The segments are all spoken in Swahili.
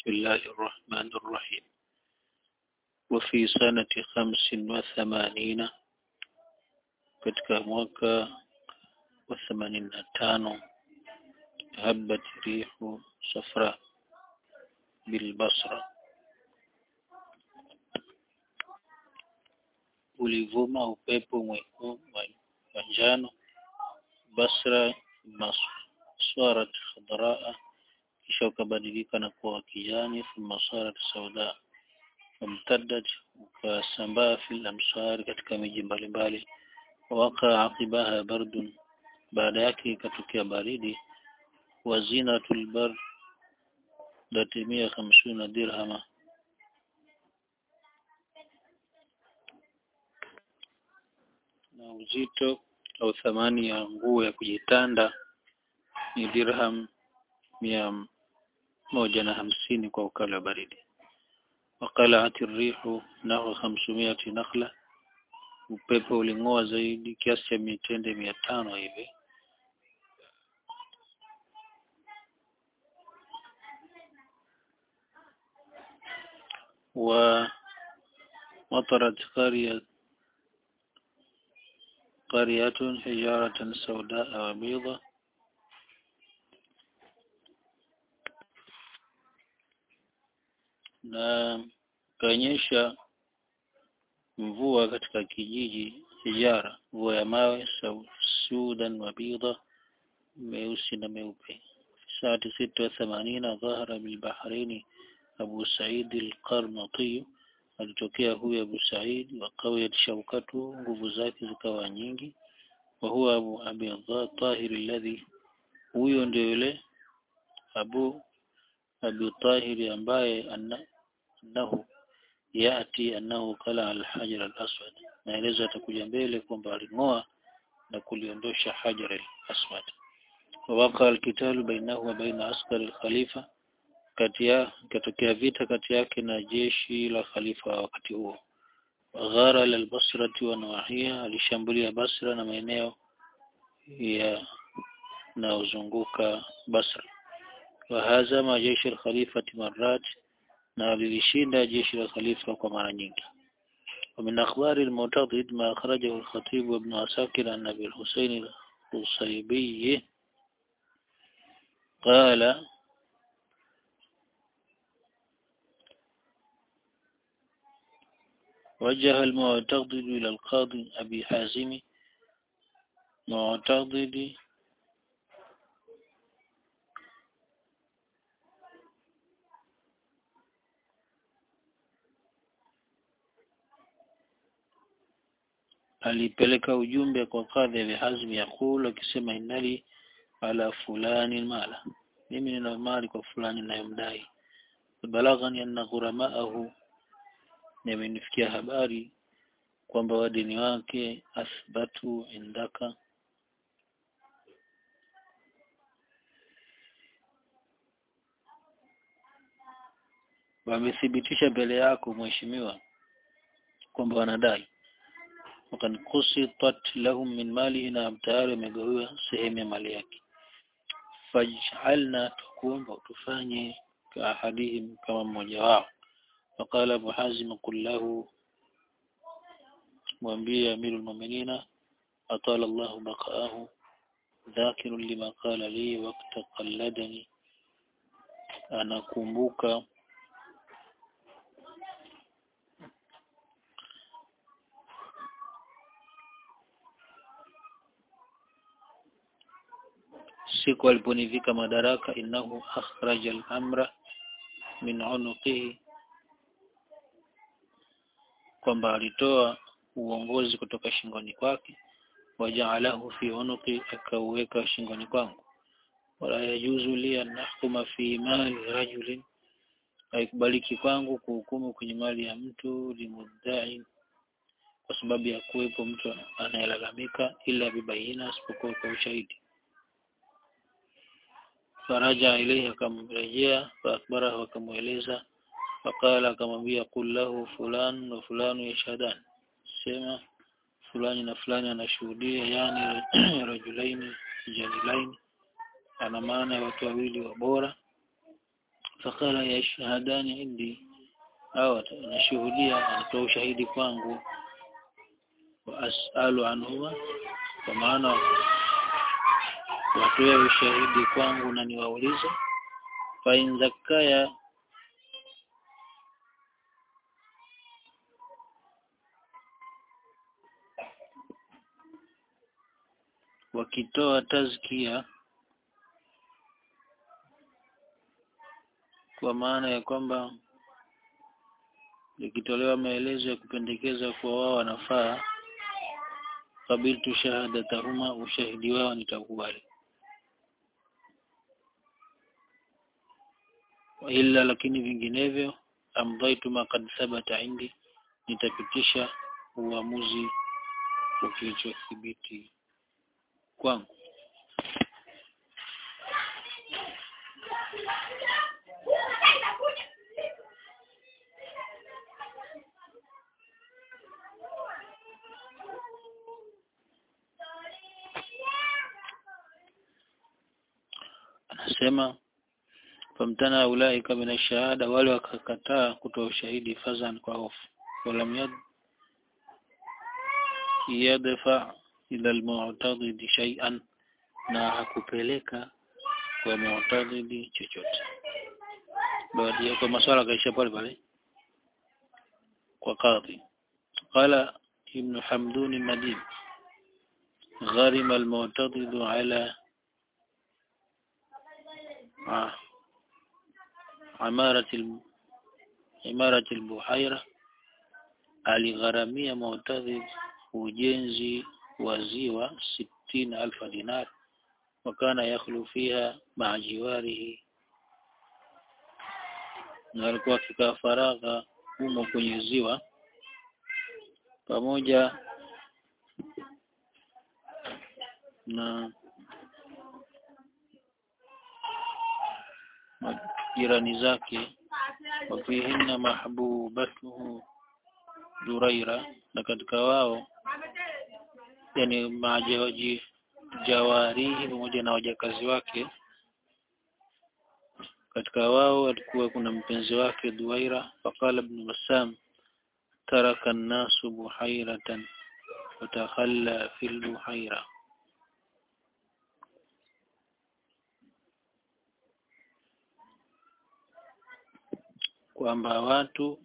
بسم الله الرحمن الرحيم وفي سنة خمس وثمانين katika mwaka wa themanini na tano habat rihu safra bilbasra ulivuma upepo mwekundu wa njano Basra maswarat khadraa kisha ukabadilika na kuwa kijani thumma sarat sauda wamtaddat ukasambaa fil amsari katika miji mbalimbali waka aqibaha bardun baada yake ikatokea baridi wazinatul bar datimia hamsuna dirhama na uzito au thamani ya nguo ya kujitanda ni dirham mia moja na hamsini kwa ukali wa baridi waqalaati rihu nahwa hamsumiati nakhla upepo uling'oa zaidi kiasi cha mitende mia tano hivi wa مطرت قرية قرية حجارة سوداء وبيضة na kaonyesha mvua katika kijiji hijara mvua ya mawe sudan wa bidha meusi na meupe saati sita wa themanina dhahara bilbahraini abu said alqarnati alitokea huyu abu said wa qawiyat shaukatu nguvu zake zikawa nyingi wa huwa abu abi tahir alladhi huyo ndio yule abu abi tahir ambaye annahu yati annahu kala alhajar alaswad maelezo yatakuja mbele kwamba aling'oa na kuliondosha hajar alaswad wawaqa alkitalu bainahu wa baina askari alkhalifa kati ya katokea vita kati yake na jeshi la khalifa wakati huo waghara lalbasrati wa nawahiya alishambulia basra na maeneo ya naozunguka basra wahazama jeshi alkhalifati marat na lilishinda jeshi la khalifa kwa mara nyingi ومن أخبار المعتضد ما أخرجه الخطيب وابن عساكر عن أبي الحسين القصيبي قال وجه المعتضد إلى القاضي أبي حازم معتضد alipeleka ujumbe kwa kadhi ya Hazmi yakul akisema inali ala fulani mala mimi nina mali kwa fulani nayomdai balaghani anna ghuramaahu nimenifikia habari kwamba wadini wake athbatu indaka wamethibitisha mbele yako mheshimiwa kwamba wanadai wakad kusitat lahum min malihi na tayari wamegawiwa sehemu ya mali yake faj'alna tukuomba tufanye kaahadihim kama mmoja wao فقال أبو حازم قل له mwambie amirul mu'minina atala Allah baqaahu dhakirun lima qala li waqta qalladani anakumbuka siku aliponivika madaraka innahu akhraja al-amra min unuqihi kwamba alitoa uongozi kutoka shingoni kwake wajaalahu fi unuqi akauweka shingoni kwangu wala yajuzu li an nahkuma fi mali rajulin haikubaliki kwangu kuhukumu kwenye mali ya mtu limuddai kwa sababu ya kuwepo mtu anayelalamika ila bibaina isipokuwa kwa ushahidi faraja ilayhi akamrejea faakbarahu akamweleza faqala akamwambia qul lahu fulan wa fulanu yashhadan sema fulani na fulani anashuhudia yani rajulaini jalilaini ana maana ya watu wawili wa bora fakala yashhadani indi au anashuhudia anatoa ushahidi kwangu wa as'alu anhuma kwa maana watoe ushahidi kwangu na niwaulize fa in zakaya wakitoa tazkia kwa maana ya kwamba ikitolewa maelezo ya kupendekeza kuwa wao wanafaa qabiltu shahadatahuma ushahidi wao nitakubali illa lakini vinginevyo amdaitu ma kad thabata indi nitapitisha uamuzi wa kilichothibiti kwangu anasema famtana ulaika min shahada wale wakakataa kutoa ushahidi fazan kwa hofu walam yad yadfa ila almu'tadid shay'an na hakupeleka kwa mu'tadid chochote baada ya kwa maswala kaisha pale pale kwa kadhi qala ibn hamdun al-nadim غرم المعتضد على عمارة عمارة البحيرة aligharamia Mu'tadhib ujenzi wa ziwa sitini alfa dinar wakana yakhlu fiha ma'a jiwarihi na alikuwa akikaa faragha humo kwenye ziwa pamoja na jirani zake wafihinna mahbubatuhu Duraira na katika wao yani majawaji jawarihi pamoja na wajakazi wake katika wao alikuwa kuna mpenzi wake Duwaira faqala ibn Bassam taraka an-nasu buhairatan watakhalla fil buhaira kwamba watu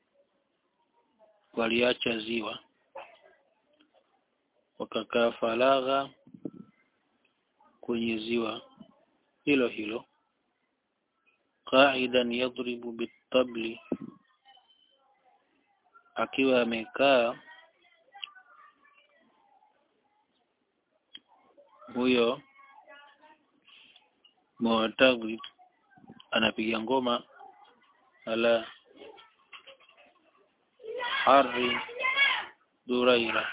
waliacha ziwa wakakaa faragha kwenye ziwa hilo hilo qaidan yadribu bitabli akiwa amekaa huyo Mu'tadhib anapiga ngoma ala hari Duraira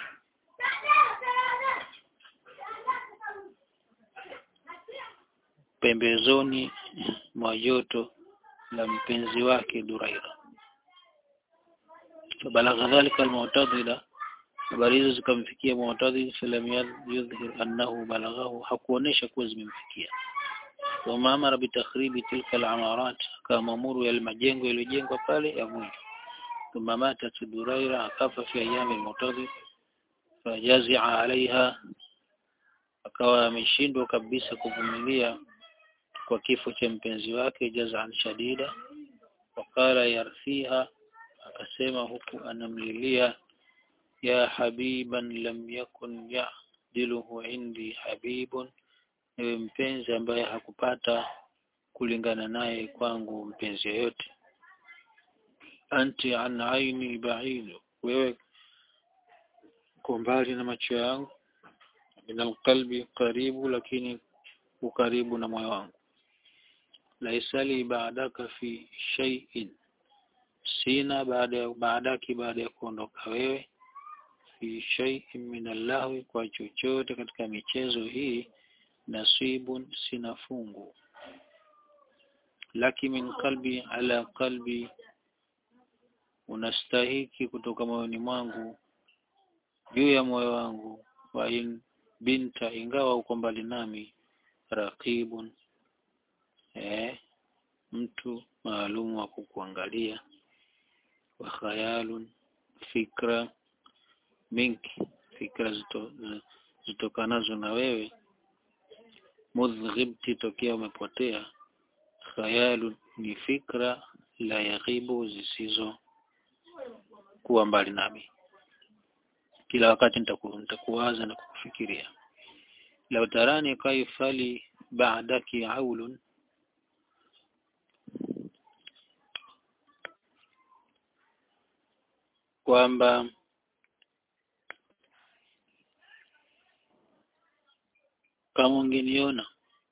pembezoni mwa joto la mpenzi wake Duraira fabalagha dhalika almu'tadila habari hizo zikamfikia Mu'tadil falam yudhhir annahu balaghahu hakuonesha kuwa zimemfikia wama amara bitakhribi tilka alamarat kama amuru ya majengo yaliyojengwa pale ya mwisho ثم ماتت دريرة أكف في أيام المعتضد فجزع عليها akawa ameshindwa kabisa kuvumilia kwa kifo cha mpenzi wake jazan shadida wakala yarthiha akasema huku anamlilia ya habiban lam yakun ya'diluhu indi habibun ewe mpenzi ambaye hakupata kulingana naye kwangu mpenzi yoyote anti an aini ba'id wewe uko mbali na macho yangu min qalbi karibu lakini ukaribu na moyo wangu laisali baadaka fi shay'in sina baada ya baadaki baada ya kuondoka wewe fi shay'in min allahwi kwa chochote katika michezo hii nasibun sina fungu laki min qalbi ala qalbi unastahiki kutoka moyoni mwangu juu ya moyo wangu wa in binta ingawa uko mbali nami raqibun eh mtu maalum wa kukuangalia wa khayalun fikra minki fikra zito, zitokanazo na wewe mudhghibti tokea umepotea khayalun ni fikra la yaghibu zisizo kuwa mbali nami kila wakati nitaku, nitakuwaza na kukufikiria lau tarani kaifali ba'daki aulun kwamba kama ungeniona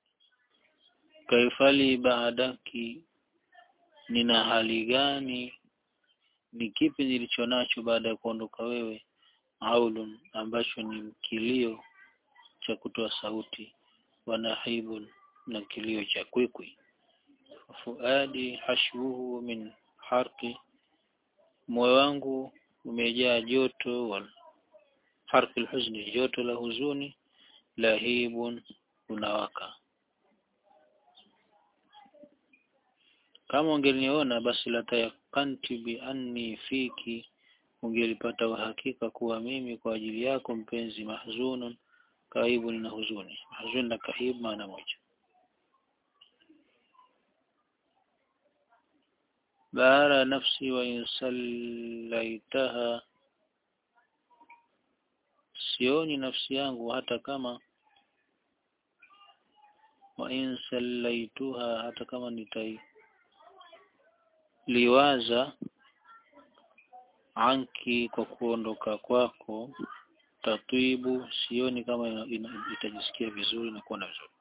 kaifali baadaki nina hali gani ni kipi nilicho nacho baada ya kuondoka wewe aulun ambacho ni kilio cha kutoa sauti wanahibun na kilio cha kwikwi fuadi hashbuhu min harqi moyo wangu umejaa joto wal harqi alhuzni joto la huzuni lahibun unawaka kama ungeniona basi latayakanti bi anni fiki ungelipata uhakika kuwa mimi kwa ajili yako mpenzi mahzunun kaibu na huzuni mahzun na kaib maana moja bahara nafsi wa insallaitaha sioni nafsi yangu hata kama wa insallaituha hata kama nitai liwaza anki kwa kuondoka kwako tatwibu sioni kama ina, ina, itajisikia vizuri na kuona vizuri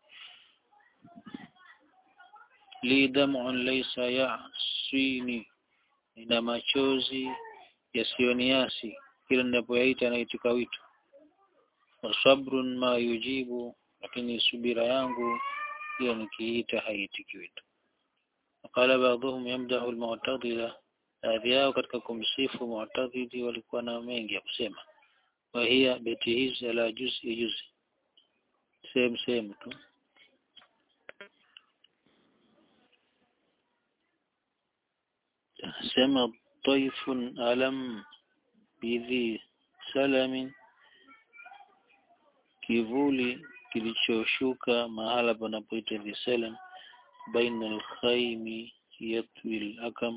li dam'un laysa ya'sini ina machozi yasiyoniasi kila ninapoyaita naitika wito wa sabrun ma yujibu lakini subira yangu hiyo nikiita haitiki wito qala ba'dhum yamdahu al-mu'tadila baadhi yao katika kumsifu mu'tadili walikuwa na mengi ya kusema wa hiya beti hizi ala juzi juzi sehemu sehemu tu sema taifun alam bidhi salamin kivuli kilichoshuka mahala panapoitwa dhisalam baina alkhaimi yatwi alakam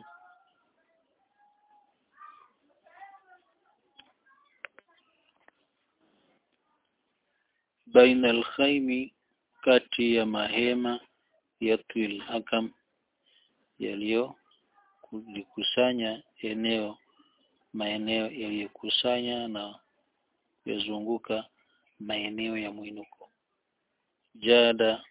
baina alkhaimi kati ya mahema yatwi alakam yaliyo kulikusanya eneo maeneo yaliyokusanya na yazunguka maeneo ya mwinuko jada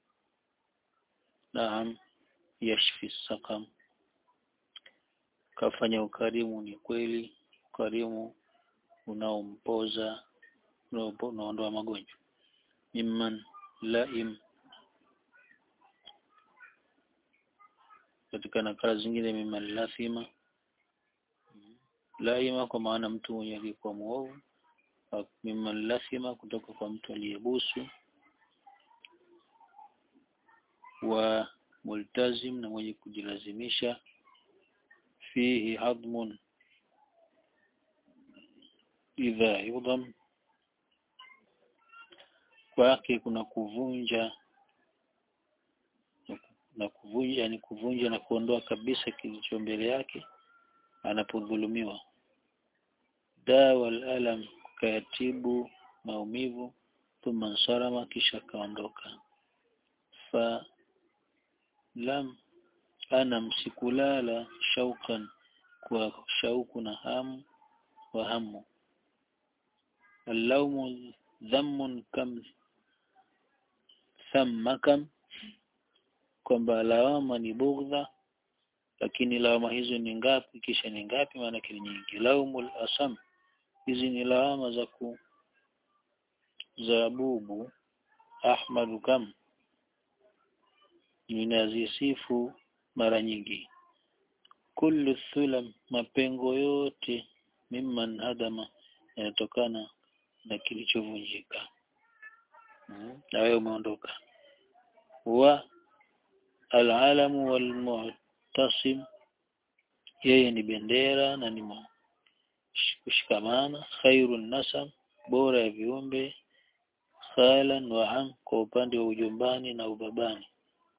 naam yashfi sakam kafanya ukarimu ni kweli ukarimu unaompoza unaondoa magonjwa mimman laim katika nakala zingine mimman lathima laima kwa maana mtu mwenye alikuwa muovu mimman lathima kutoka kwa mtu aliyebusu wa multazim na mwenye kujilazimisha fihi hadmun idha yudham kwake kuna kuvunja na kuvunja ni kuvunja na kuondoa kabisa kilicho mbele yake anapodhulumiwa dawa alam kayatibu maumivu thumma nsarama kisha kaondoka fa lam ana msikulala shaukan kwa shauku na hamu wa hamu allaumu dhammun kam thamma kam kwamba lawama ni bugdha lakini lawama hizo ni ngapi kisha ni ngapi maana ni nyingi laumul asam hizi ni lawama za ku za bubu ahmadu kam ninazisifu mara nyingi kullu thulam mapengo yote mimman hadama yanatokana na kilichovunjika na wewe umeondoka wa alalamu walmu'tasim yeye ni bendera na ni kushikamana khairun nasam bora ya viumbe khalan wa am kwa upande wa ujumbani na ubabani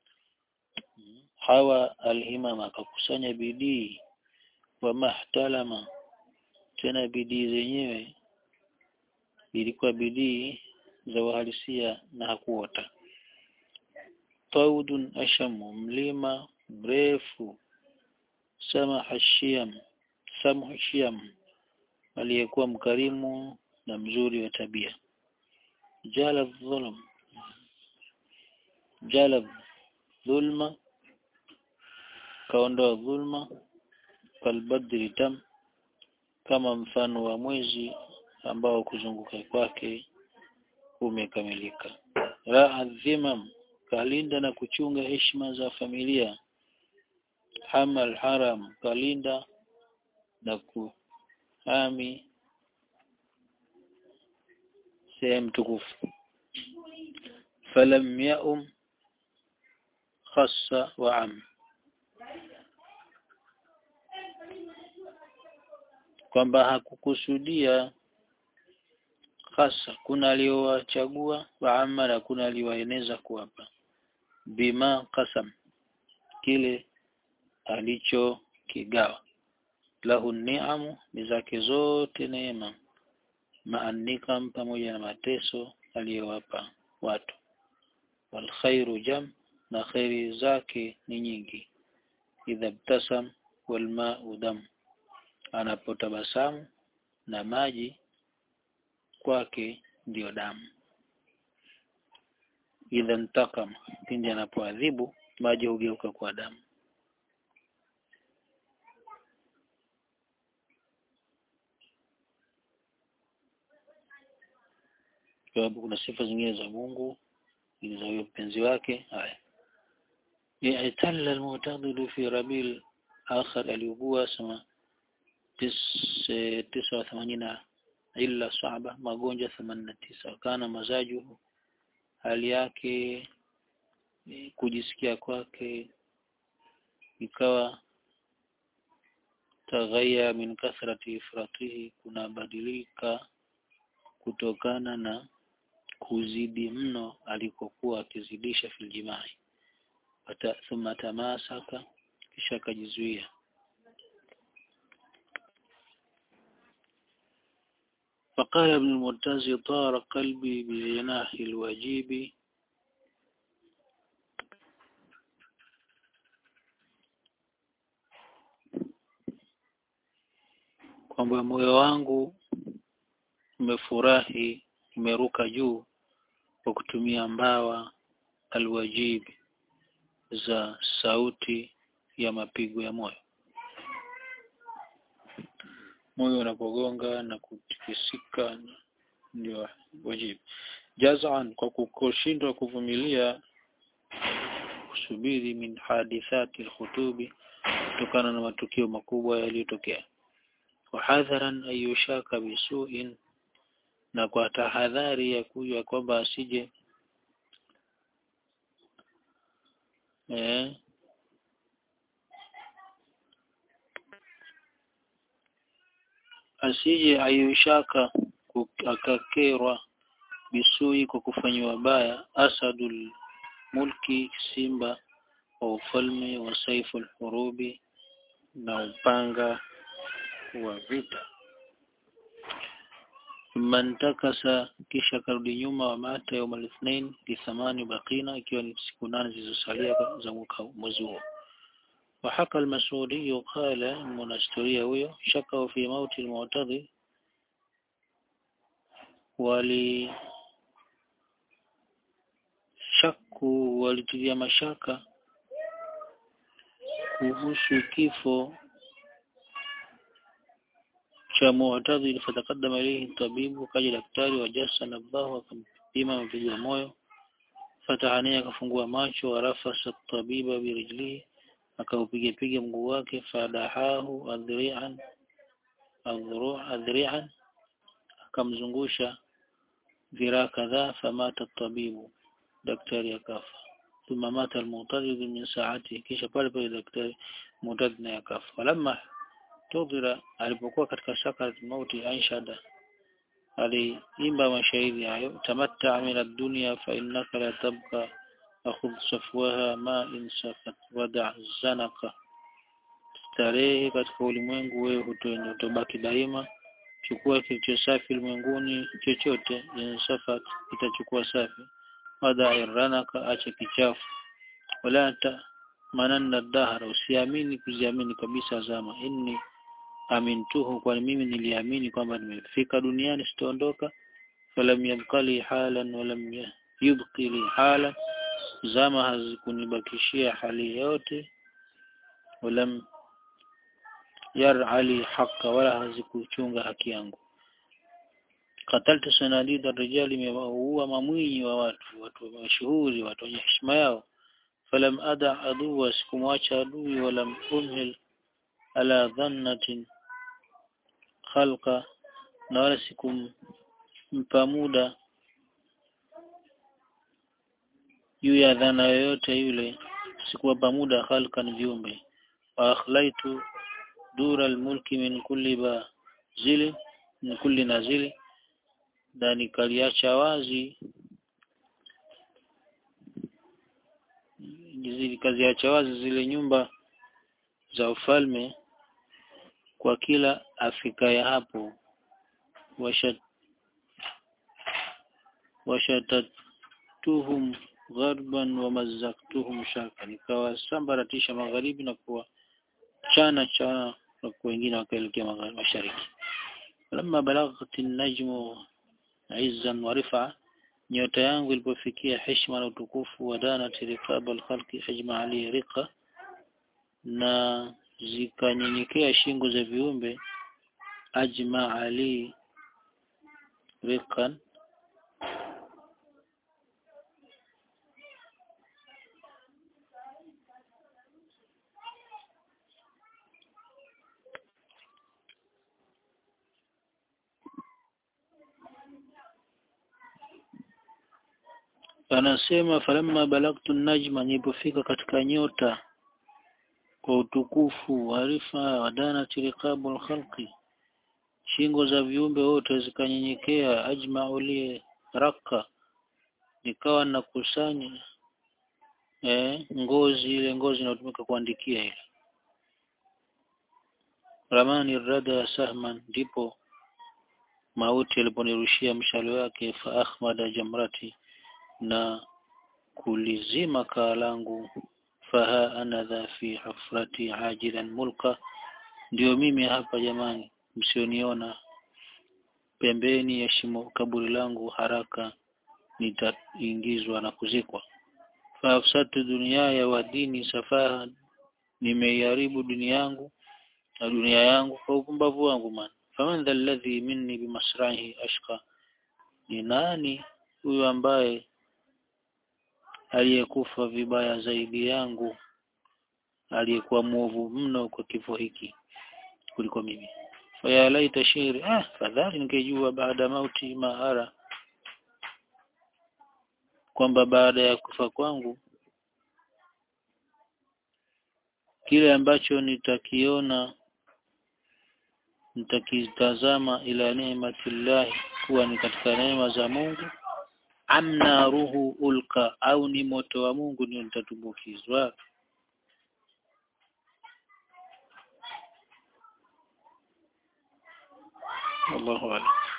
hawa alhimama akakusanya bidii wa mahtalama tena bidii zenyewe ilikuwa bidii za uhalisia na hakuota taudun ashamu mlima mrefu samaha shiam samhu shiam aliyekuwa mkarimu na mzuri wa tabia jala dhulm jala dhulma kaondoa dhulma kalbadri tam kama mfano wa mwezi ambao kuzunguka kwake kumekamilika raa dhimam kalinda na kuchunga heshima za familia hamal haram kalinda na kuhami sehemu tukufu falam yaum khassa wa am kwamba hakukusudia hasa kuna aliowachagua waama na kuna aliwaeneza kuwapa bima kasam kile alichokigawa lahu ni'amu ni zake zote neema maanikam pamoja na mateso aliyowapa watu wal khairu jam na khairi zake ni nyingi idha btasam wal ma'u dam anapotabasamu na maji kwake ndiyo damu idha ntakam pindi anapoadhibu maji hugeuka kwa damu sababu kuna sifa zingine za Mungu za huyo mpenzi wake haya i'talla al-mu'tadilu fi rabil akhar aliugua sama tisa wa themanina illa saba magonjwa themanini na tisa kana mazajuhu hali yake kujisikia kwake ikawa taghaya min kathrati ifratihi kunabadilika kutokana na kuzidi mno alikokuwa akizidisha filjimai thumma tamasaka kisha akajizuia فقال ابن المرتزي طار قلبي بجناح الواجب kwamba moyo wangu umefurahi umeruka juu kwa kutumia mbawa alwajib za sauti ya mapigo ya moyo moyo unapogonga na kutikisika ndio wajibu jazan kwa kushindwa kuvumilia kusubiri min hadithati alkhutubi kutokana na matukio makubwa yaliyotokea wahadharan ayushaka bisuin na kwa tahadhari ya kuja kwamba asije eh, asije ayushaka akakerwa bisui kwa kufanyiwa baya asadul mulki simba wa ufalme wa saiful hurubi na upanga wa vita mantakasa kisha karudi nyuma wa mata yaum al-ithnain li thamani baqina ikiwa ni siku nane zilizosalia za mwezi huo وحكى المسعودي قال المنستورية huyo شكوا في موت المعتضي wali shaku walitilia mashaka kuhusu kifo cha Mu'tadhil fataqaddama ilayhi tabibu kaja daktari wa jassa nabahu akampima mpigo wa moyo fatahania akafungua macho warafasa tabiba birijlihi akaupiga piga mguu wake fadahahu adhri'an adhru' adhri'an akamzungusha viraa kadhaa famata tabibu daktari akafa thumma mata al-mu'tadid min sa'ati kisha pale pale daktari mu'tadid naye akafa falamma tudhira alipokuwa katika sakarat mauti anshada aliimba mashairi hayo tamatta min ad-dunya fa innaka la tabqa akhudh safwaha ma in safat wada' zanaka starehe katika ulimwengu wewe hutoenda utobaki daima chukua kilicho safi ulimwenguni chochote yenye safat itachukua safi wada iranaka acha kichafu wala ta mananna dahara usiamini kuziamini kabisa zama inni amintuhu kwani mimi niliamini kwamba nimefika duniani sitaondoka falam yabqali halan walam yubqi li halan zama hazikunibakishia hali yote walam yar'ali haqqa wala hazikuchunga haki yangu kataltu sanadida rijali imewaua mamwinyi wa watu watu mashuhuri watu wenye heshima yao falam ada aduwa sikumwacha adui walam umhil ala dhannatin khalqa na wala sikumpa muda juu ya dhana yoyote yule sikuwapa muda khalqan viumbe wa akhlaitu dura almulki min kulli bazili min kulli nazili na nikaliacha wazi nikaziacha wazi zile nyumba za ufalme kwa kila afikaye hapo washat washatatuhum gharban wa mazaktuhum shaka nikawasambaratisha magharibi na kuwa chana chana na wengine wakaelekea mashariki lamma balaghat an-najmu izzan wa rifa nyota yangu ilipofikia heshima na utukufu wa dana tirikab al-khalqi hajma ali riqa na zikanyenyekea shingo za viumbe ajma ali riqan anasema falamma balagtu najma nilipofika katika nyota kwa utukufu warifa wadana tirikabul khalqi shingo za viumbe wote zikanyenyekea ajma ulie raka nikawa nakusanya eh, ngozi ile ngozi inayotumika kuandikia ile ramani rada sahman ndipo mauti aliponirushia mshale wake fa akhmada jamrati na kulizima kaa langu faha ana dha fi hufrati ajilan mulka ndio mimi hapa jamani msioniona pembeni ya shimo kaburi langu haraka nitaingizwa na kuzikwa faafsatu duniaya wa dini safaha nimeiharibu dunia yangu na dunia yangu kwa upumbavu wangu man faman dha alladhi minni bimasrahi ashqa ni nani huyo ambaye aliyekufa vibaya zaidi yangu aliyekuwa mwovu mno kwa kifo hiki kuliko mimi faya laita shiri ah fadhali ningejua baada mauti maara kwamba baada ya kufa kwangu kile ambacho nitakiona nitakitazama ila neematillahi kuwa ni katika neema za Mungu amna ruhu ulka au ni moto wa Mungu ndio nitatumbukizwa Allahu a'lam